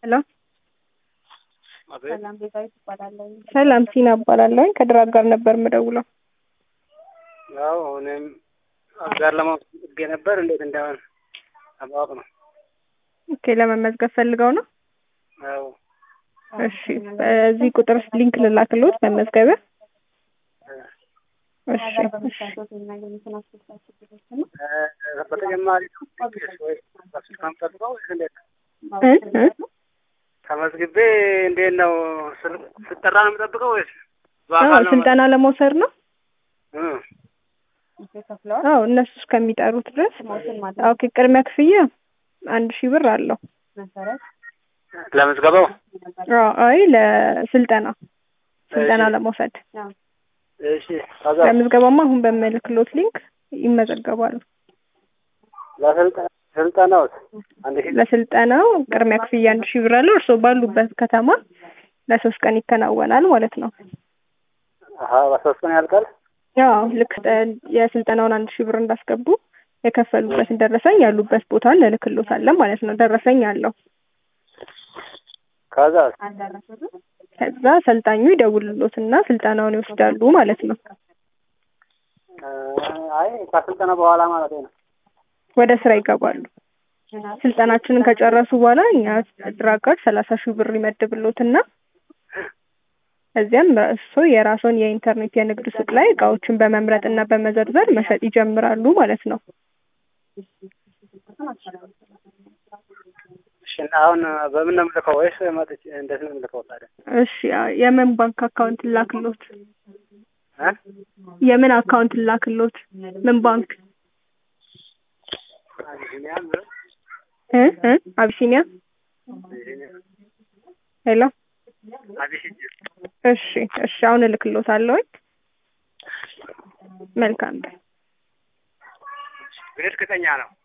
ሄሎ አቤት ሰላም ቤዛዊት እባላለሁ። ሰላም ሲና እባላለሁ። ከድራግ ጋር ነበር የምደውለው። ያው እኔም አጋር ለማወቅ ፈልጌ ነበር እንዴት እንደሆነ ለማወቅ ነው። ኦኬ ለመመዝገብ ፈልገው ነው? ያው እሺ በዚህ ቁጥር ሊንክ ልላክልዎት መመዝገቢያ። እሺ እሺ የሚያገኙትን አስደሳች ጊዜዎች ነው። እ፣ በተጨማሪ ወይ በስልክ ጠብቀው ወይስ እንዴት ነው? እ እ ተመዝግቤ እንዴት ነው ስል- ስጠራ ነው የምጠብቀው ወይስ አዎ በአካል ነው? ስልጠና ለመውሰድ ነው። እ፣ ከፍለዋል አዎ እነሱ እስከሚጠሩት ድረስ ሞትን ማለት ኦኬ ቅድሚያ ክፍያ አንድ ሺህ ብር አለው። መሰረት ለምዝገባው አዎ አይ ለስልጠና ስልጠና እሺ። ለመውሰድ እሺ። ከዛ ለምዝገባማ አሁን በምልክሎት ሊንክ ይመዘገባሉ። ለስልጠ- ስልጠናውስ አንድ ሺህ ለስልጠናው ቅድሚያ ክፍያ አንድ ሺህ ብር አለው። እርስዎ ባሉበት ከተማ ለሶስት ቀን ይከናወናል ማለት ነው። አሀ በሶስት ቀን ያልቃል። ያው ልክ እ የስልጠናውን አንድ ሺህ ብር እንዳስገቡ የከፈሉበትን ደረሰኝ ያሉበት ቦታ እንልክሎታለን ማለት ነው። ደረሰኝ አለው። ከዛ አልደረሱትም። ከዛ ሰልጣኙ ይደውልሎትና ስልጠናውን ይወስዳሉ ማለት ነው። አይ ከስልጠና በኋላ ማለት ነው። ወደ ስራ ይገባሉ። ስልጠናችንን ከጨረሱ በኋላ እኛ ድራጋድ ሰላሳ ሺህ ብር ይመድብሎትና እዚያም እሱ የራስዎን የኢንተርኔት የንግድ ሱቅ ላይ እቃዎችን በመምረጥ እና በመዘርዘር መሸጥ ይጀምራሉ ማለት ነው። እሺ እና አሁን በምን ነው የምልከው ወይስ መጥቼ እንዴት ነው የምልከው ታዲያ? እሺ የምን ባንክ አካውንት ላክሎት? እ? የምን አካውንት ላክሎት? ምን ባንክ? አቢሲኒያም እ እ አቢሲኒያ ሄሎ አቢሲኒያ እሺ እሺ አሁን እልክሎታለሁ። መልካም ቀን። እርግጠኛ ነው።